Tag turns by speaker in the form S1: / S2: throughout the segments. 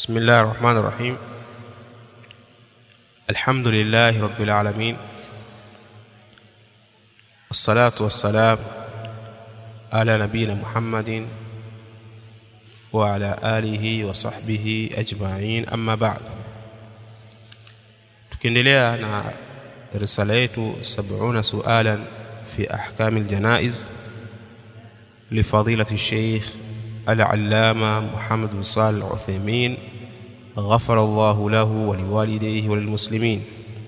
S1: بسم الله الرحمن الرحيم الحمد لله رب العالمين والصلاة والسلام على نبينا محمد وعلى آله وصحبه أجمعين أما بعد tukiendelea na risala yetu 70 sualan fi ahkam aljanaiz لفضيلة الشيخ العلامة محمد بن صالح العثيمين غفر الله له ولوالديه وللمسلمين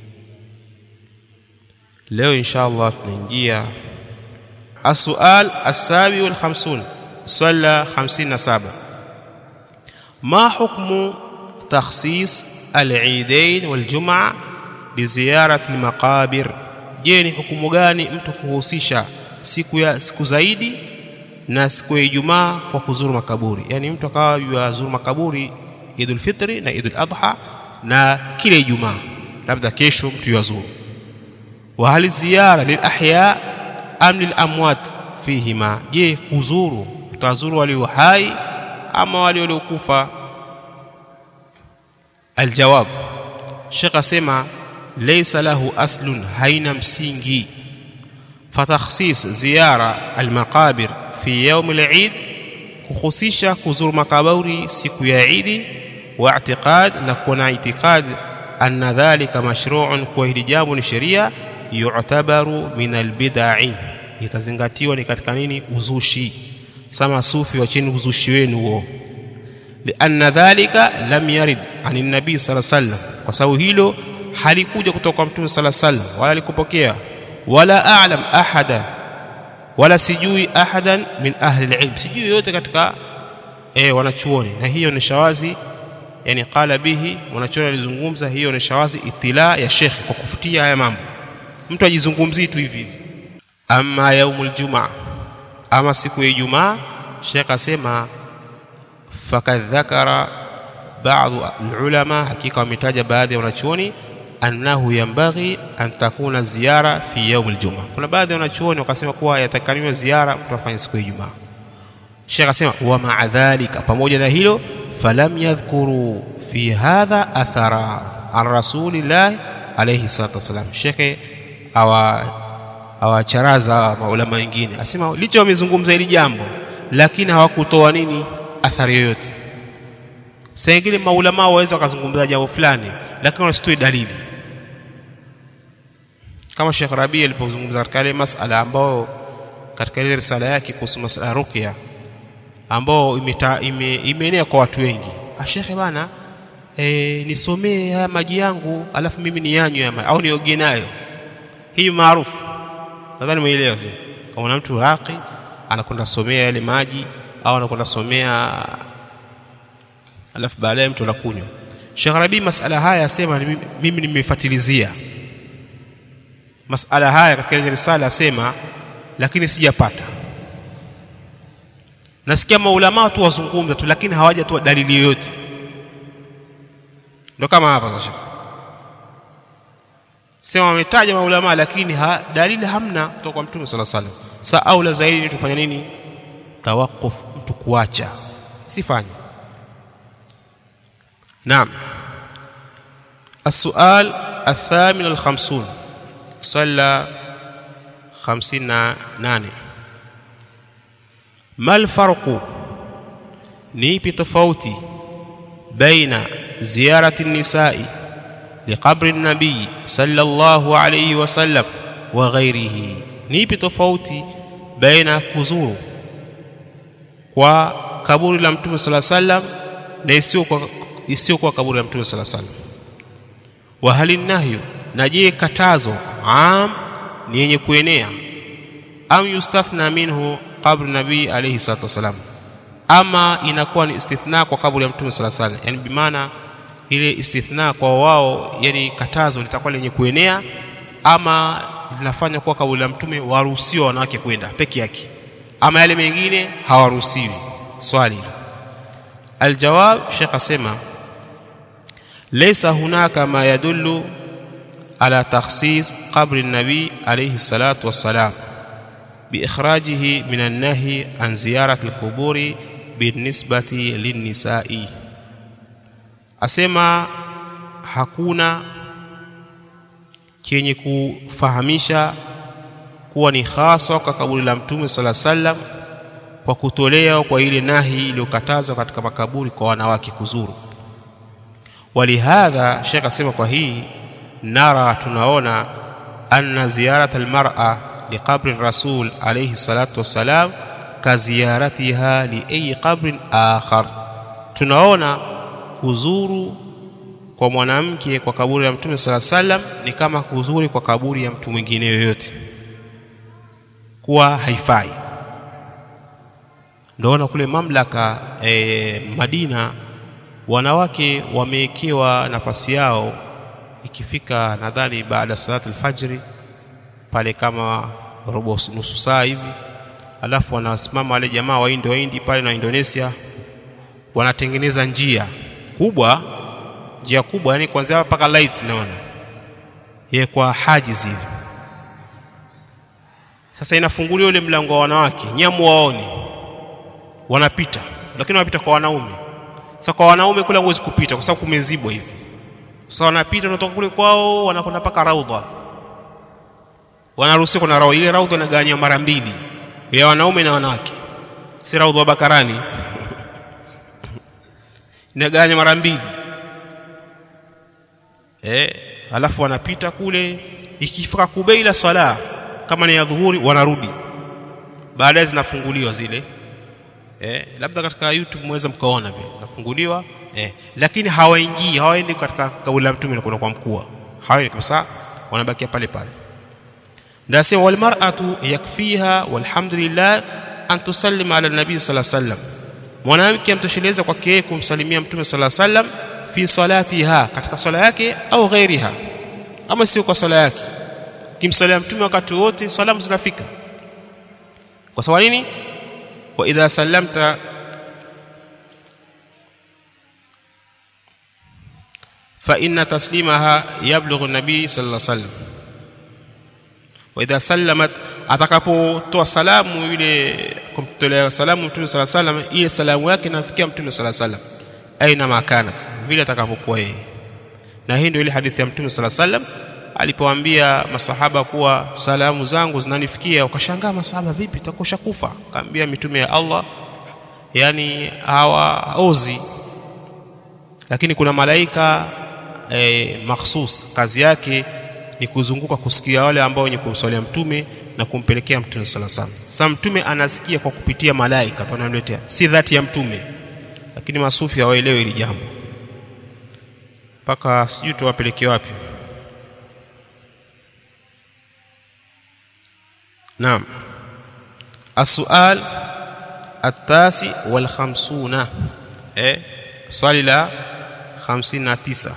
S1: leo insha allah tunaingia السؤال السابع والخمسون صلى خمسين سابع ما حكم تخصيص العيدين والجمعة بزيارة المقابر je ni hukumu gani mtu kuhusisha siku ya siku zaidi na siku ya Ijumaa kwa kuzuru makaburi yani mtu akawa yazuru makaburi Idul Fitri na Idul Adha na kila Ijumaa labda kesho mtu yazuru wa hal ziyara lil ahya am lil amwat fihima je kuzuru utazuru walio hai ama wale waliokufa aljawab Sheikh asema laysa lahu aslun haina msingi fatakhsis ziyara almaqabir fi yawm al-eid kuhusisha kuzuru makaburi siku ya Eid wa i'tiqad na kuwa na itikad anna dhalika mashru'un kwa hili jambo ni sheria yu'tabaru min al-bid'i itazingatiwa ni katika nini uzushi sama sufi wacheni uzushi wenu huo lianna dhalika lam yarid anin nabii sallallahu alaihi wasallam kwa sababu hilo halikuja kutoka kwa mtume sallallahu alaihi wasallam wala alikupokea wala a'lam ahada wala sijui ahadan min ahli alilm sijui yote katika eh wanachuoni na hiyo ni shawazi yani qala bihi wanachuoni alizungumza hiyo ni shawazi itila ya shekhi kwa kufutia haya mambo mtu ajizungumzii tu hivi ama yaumul jumaa ama siku ya Ijumaa shekhi asema fakad dhakara baadhi ulama hakika wametaja baadhi ya wanachuoni annahu yambaghi an takuna ziyara fi yaum aljumaa kuna baadhi ya wanachuoni wakasema kuwa yatakaniwa ziara kutafanya siku ya Ijumaa Sheikh akasema wa ma'a dhalika pamoja na hilo falam yadhkuru fi hadha athara an rasulillah alayhi salatu wasalam Sheikh awa awacharaza maulama wengine asema licha wamezungumza hili jambo lakini hawakutoa nini athari yoyote saa ingine maulama waweza wakazungumza jambo fulani lakini wasitoe dalili kama Sheikh Rabi alipozungumza katika ile masala ambao katika ile risala yake kuhusu masala ya ruqya ambao imeenea ime, ime kwa watu wengi ah Sheikh bana e, nisomee haya maji yangu alafu mimi niyanywe ama au nioge nayo hii maarufu nadhani muelewa kama na mtu raqi anakwenda somea yale maji au anakwenda somea alafu baadaye mtu anakunywa Sheikh Rabi masala haya asema mimi nimefuatilizia masala haya katika ile risala asema lakini sijapata nasikia maulama tu wazungumza tu lakini hawajatoa dalili yoyote ndio kama hapa sasa sema wametaja maulama lakini ha, dalili hamna kutoka kwa mtume sala salam sa aula zaidi ni tufanya nini tawakuf mtu kuacha sifanye naam السؤال الثامن الخمسون صلى خمسين ناني ما الفرق نيبي تفوتي بين زيارة النساء لقبر النبي صلى الله عليه وسلم وغيره نيبي تفوتي بين كزور kwa kaburi la mtume sala sallam na isiyo kwa isiyo kwa kaburi la mtume sala sallam wa hali nahyu na je katazo am ni yenye kuenea am yustathna minhu qabr nabii alayhi salatu wasalam ama inakuwa ni istithna kwa kaburi ya mtume sala sala yani bimaana ile istithna kwa wao yani katazo litakuwa lenye kuenea ama linafanya kuwa kaburi la mtume waruhusiwa wanawake kwenda peke yake ama yale mengine hawaruhusiwi swali aljawab shekh asema laysa hunaka ma yadullu على تخصيص قبر النبي عليه الصلاة والسلام بإخراجه من النهي عن زيارة القبور بالنسبة للنساء asema hakuna chenye kufahamisha kuwa ni hasa kwa kaburi la mtume sala sallam kwa kutolea kwa ile nahi iliyokatazwa katika makaburi kwa wanawake kuzuru walihadha shekh asema kwa hii nara tunaona anna ziyarat almar'a liqabri rasul alayhi salatu wassalam kaziyaratiha liayi qabrin akhar tunaona kuzuru kwa mwanamke kwa kaburi la mtume sala sallam ni kama kuzuri kwa kaburi ya mtu mwingine yoyote kuwa haifai ndoona kule mamlaka e, Madina wanawake wamewekewa nafasi yao ikifika nadhani baada ya salatu alfajri pale kama robo nusu saa hivi alafu wanasimama wale jamaa waindi waindi pale na Indonesia wanatengeneza njia kubwa njia kubwa yani kuanzia hapa mpaka lights naona ye kwa hajiz hivi sasa inafunguliwa ule mlango wa wanawake nyamu waone wanapita lakini wanapita kwa wanaume sasa kwa wanaume kule huwezi kupita kwa sababu kumezibwa hivi sasa wanapita wanatoka kule kwao wanakwenda mpaka raudha wanaruhusiwa kuna raudha ile raudha inagawanywa mara mbili ya wanaume na wanawake si raudha wa bakarani inagawanywa mara mbili eh alafu wanapita kule ikifika kubeila sala kama ni ya dhuhuri wanarudi baadaye zinafunguliwa zile eh labda katika YouTube mweza mkaona vile nafunguliwa eh lakini hawaingii hawaendi katika kauli la mtume na kuna kwa mkuu hawaendi kabisa wanabakia pale pale ndasema wal mar'atu yakfiha walhamdulillah an tusallima ala nabii sallallahu alaihi wasallam mwanamke amtosheleza kwake kumsalimia mtume sallallahu alaihi wasallam fi salatiha katika sala yake au ghairiha ama sio kwa sala yake kimsalia mtume wakati wote salamu zinafika kwa sababu nini wa idha sallamta fa inna taslimaha yablughu nabii sallallahu alaihi wasallam wa idha sallamat atakapotoa salamu yule kumtolea salamu mtume sallallahu alaihi wasallam ile salamu yake inafikia mtume sallallahu alaihi wasallam aina makanat vile atakapokuwa yeye na hii ndio ile hadithi ya mtume sallallahu alaihi wasallam alipoambia masahaba kuwa salamu zangu zinanifikia wakashangaa masahaba vipi takosha kufa kaambia mitume ya Allah yani hawaozi lakini kuna malaika e, makhsus kazi yake ni kuzunguka kusikia wale ambao wenye kumswalia mtume na kumpelekea mtume sallallahu alaihi wasallam sasa mtume anasikia kwa kupitia malaika tunamletea si dhati ya mtume lakini masufi hawaelewi hili jambo mpaka sijui tuwapeleke wapi naam السؤال التاسع والخمسون eh swali la 59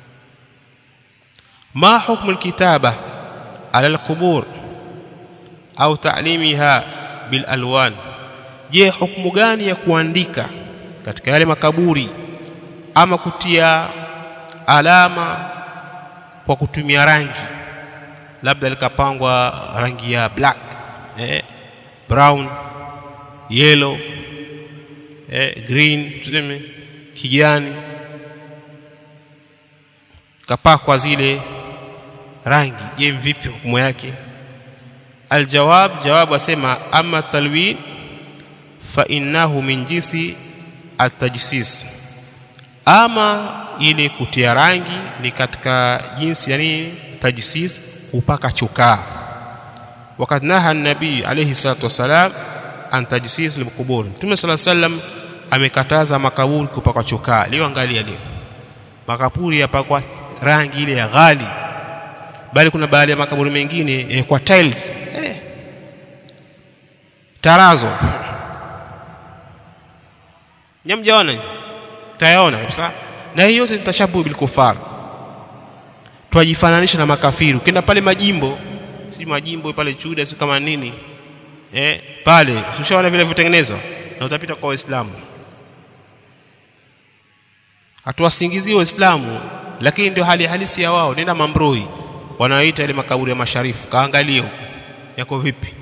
S1: ما حكم الكتابة على القبور أو تعليمها بالألوان je hukumu gani ya kuandika katika yale makaburi ama kutia alama kwa kutumia rangi labda likapangwa rangi ya black eh, brown yellow eh, green tuseme kijani kapakwa zile rangi je vipi hukumu yake aljawab jawabu asema ama talwin fa innahu min jinsi atajsis ama ile kutia rangi ni katika jinsi yani tajsis kupaka chokaa wakati naha nabii alayhi salatu wasalam an tajsis lilqubur mtume sala sallam amekataza makaburi kupaka chokaa leo angalia leo makaburi yapakwa rangi ile ya ghali bali kuna baadhi ya makaburi mengine eh, kwa tiles eh, tarazo nyamjaona tayaona kabisa na hiyo yote ni tashabuhu bil kufar twajifananisha na makafiri ukienda pale majimbo si majimbo pale chuda si kama nini eh pale ushaona vile vitengenezwa na utapita kwa waislamu hatuwasingizii waislamu lakini ndio hali halisi ya wao nenda mambroi wanaoita ile makaburi ya masharifu kaangalie huko yako vipi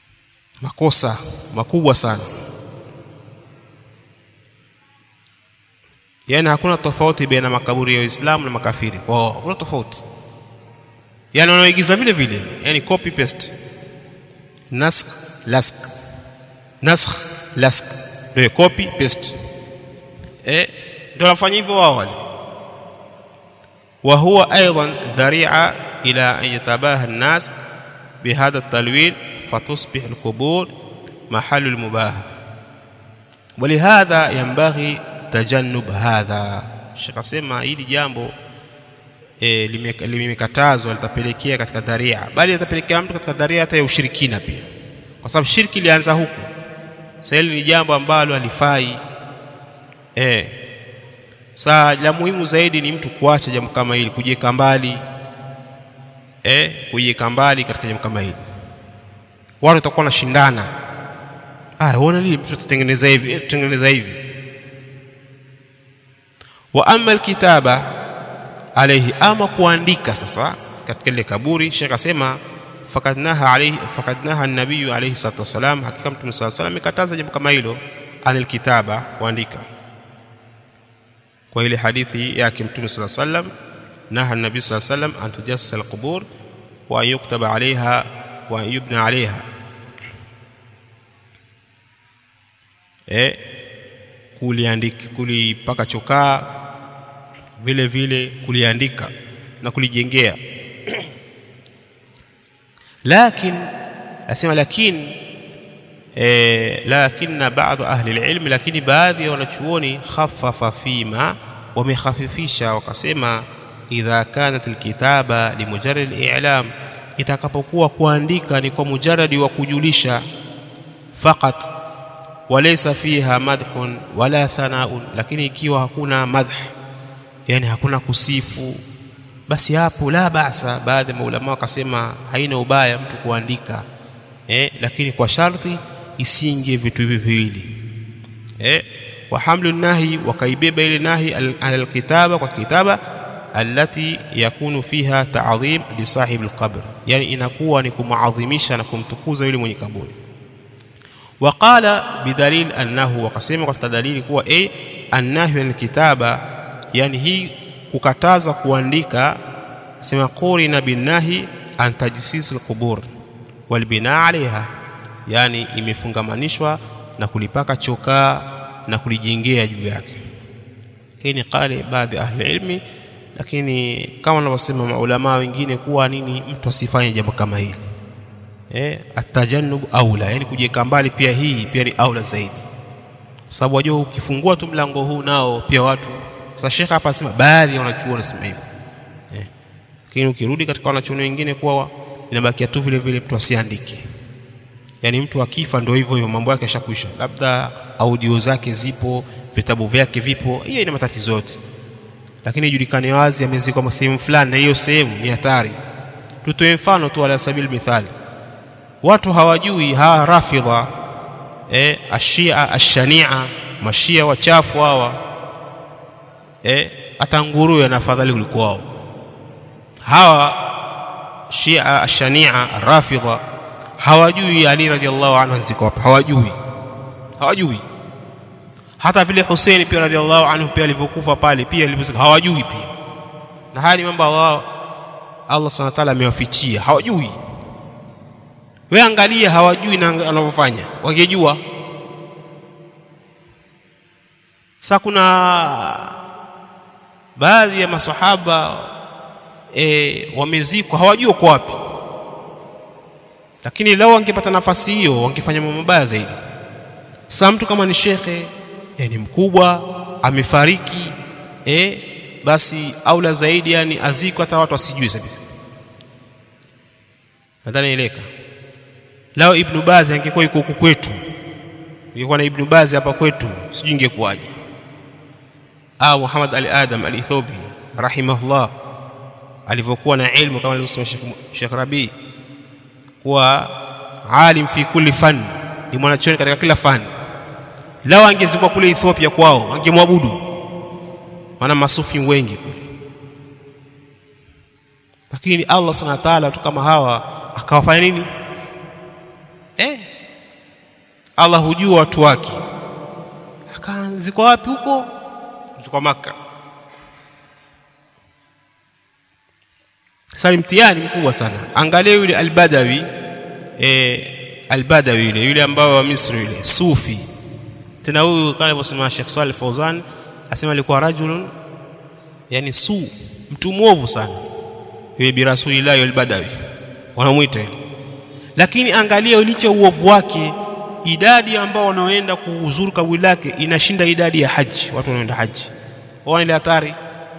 S1: makosa makubwa sana yani hakuna tofauti baina makaburi ya Uislamu na makafiri kwao hakuna tofauti yani wanaigiza vile vile yani copy paste nask lask naskh lask ndio copy paste eh ndio wanafanya hivyo wao wale وهو أيضا ذريعة إلى أن يتباهى الناس بهذا التلوين فتصبح القبور محل المباهاة ولهذا ينبغي تجنب هذا Sheikh asema hili jambo e, limekatazwa litapelekea katika dharia bali litapelekea mtu katika dharia hata ya ushirikina pia kwa sababu shirki ilianza huku sasa hili ni jambo ambalo halifai eh saa la muhimu zaidi ni mtu kuacha jambo kama hili kujiweka mbali eh kujiweka mbali katika jambo kama hili watu watakuwa wanashindana ah uone lile mtu tutengeneza hivi tutengeneza hivi wa amma alkitaba alayhi ama kuandika sasa katika ile kaburi Sheikh asema fakad naha alayhi fakad naha an-nabiy alayhi salatu wasalam hakika mtume sallallahu alayhi wasallam amekataza jambo kama hilo anil kitaba kuandika kwa ile hadithi yake mtume sallallahu alayhi wasallam naha an-nabiy sallallahu alayhi wasallam an tujassasa al-qubur wa yuktaba alayha wa yubna alayha eh kuliandika kulipaka chokaa vile vile kuliandika na kulijengea lakin asema lakini eh, lakini baadhi ahli alilm lakini baadhi ya wanachuoni khaffafa fima wamekhafifisha wakasema idha kanat alkitaba limujarrad ali'lam itakapokuwa kuandika ni kwa mujaradi wa kujulisha faqat walaysa fiha madhun wala thanaun lakini ikiwa hakuna madh yani hakuna kusifu basi hapo la basa baadhi ya maulama wakasema haina ubaya mtu kuandika eh, lakini kwa sharti isinge vitu hivi viwili eh, wa hamlu nahi wakaibeba ile nahi alkitaba kwa kitaba allati yakunu fiha ta'dhim li sahibi alqabr yani inakuwa ni kumaadhimisha na kumtukuza yule mwenye kaburi وقال بدليل انه وقسم kwa dalili kuwa a annahu alkitaba yani hii kukataza kuandika sema qurina binahi an tajsis alqubur walbina alaiha yani imefungamanishwa na kulipaka chokaa na kulijengea juu yake hii ni qali baadhi ahli ilmi lakini kama wanavyosema maulama wengine kuwa nini mtu asifanye jambo kama hili eh atajannub aula yani kujiweka mbali pia hii pia ni aula zaidi kwa sababu wajua ukifungua tu mlango huu nao pia watu sasa shekha hapa anasema baadhi ya wanachuoni wanasema hivyo eh lakini ukirudi katika wanachuoni wengine kuwa inabakia tu vile vile mtu asiandike yani mtu akifa ndio hivyo hivyo mambo yake yashakwisha labda audio zake zipo vitabu vyake vipo hiyo ina matatizo yote lakini ijulikane wazi amezikwa sehemu fulani na hiyo sehemu ni hatari tutoe mfano tu ala sabil mithali watu hawajui hawa rafidha eh ashia ashania mashia wachafu hawa eh hata nguruwe na afadhali kuliko wao hawa shia ashania rafidha hawajui ali radhiallahu anhu ziko hapa hawajui hawajui hata vile Hussein pia radhiallahu anhu pia alivyokufa pale pia alivyozika hawajui pia na haya ni mambo Allah Allah subhanahu wa ta'ala amewafichia hawajui wewe angalia hawajui na wanavyofanya wangejua sasa kuna baadhi ya masahaba e, wamezikwa hawajui kwa wapi lakini lao wangepata nafasi hiyo wangefanya mambo mabaya zaidi sasa mtu kama ni shekhe e, ni mkubwa amefariki e, basi aula zaidi yani azikwe hata watu wasijue kabisa nadhani ileka lao ibn Baz angekuwa yuko huku kwetu ingekuwa na ibn Baz hapa kwetu sijui ingekuwaje au Muhammad Ali Adam al-Ethobi rahimahullah alivyokuwa na ilmu kama alivyosema Sheikh Rabi kuwa alim fi kulli fan ni mwanachuoni katika kila fani lao angezikwa kule Ethiopia kwao angemwabudu maana masufi wengi kule lakini Allah subhanahu wa ta'ala tu kama hawa akawafanya nini eh Allah hujua watu wake akaanzikwa wapi huko kutoka Makka. Sasa mtihani mkubwa sana. Angalia yule Albadawi eh, Albadawi yule yule ambao wa Misri yule Sufi. Tena huyu kama alivyosema Sheikh Saleh Fauzan asema alikuwa rajulun yani su mtu mwovu sana yule bi rasulillah Albadawi wanamuita yule. Lakini angalia ulicho uovu wake idadi ambao wanaoenda kuuzuru kaburi lake inashinda idadi ya haji watu wanaoenda haji waona ile hatari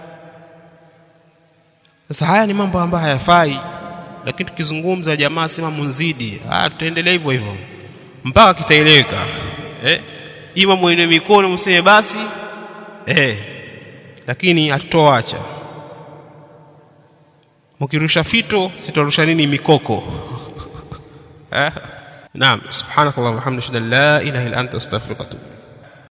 S1: sasa haya ni mambo ambayo hayafai lakini tukizungumza jamaa sema munzidi ah tutaendelea hivyo hivyo mpaka kitaeleweka eh ima mwenye mikono mseme basi eh lakini hatutoacha mkirusha fito sitarusha nini mikoko eh نعم سبحانك اللهم وبحمدك اشهد ان لا اله الا انت استغفرك واتوب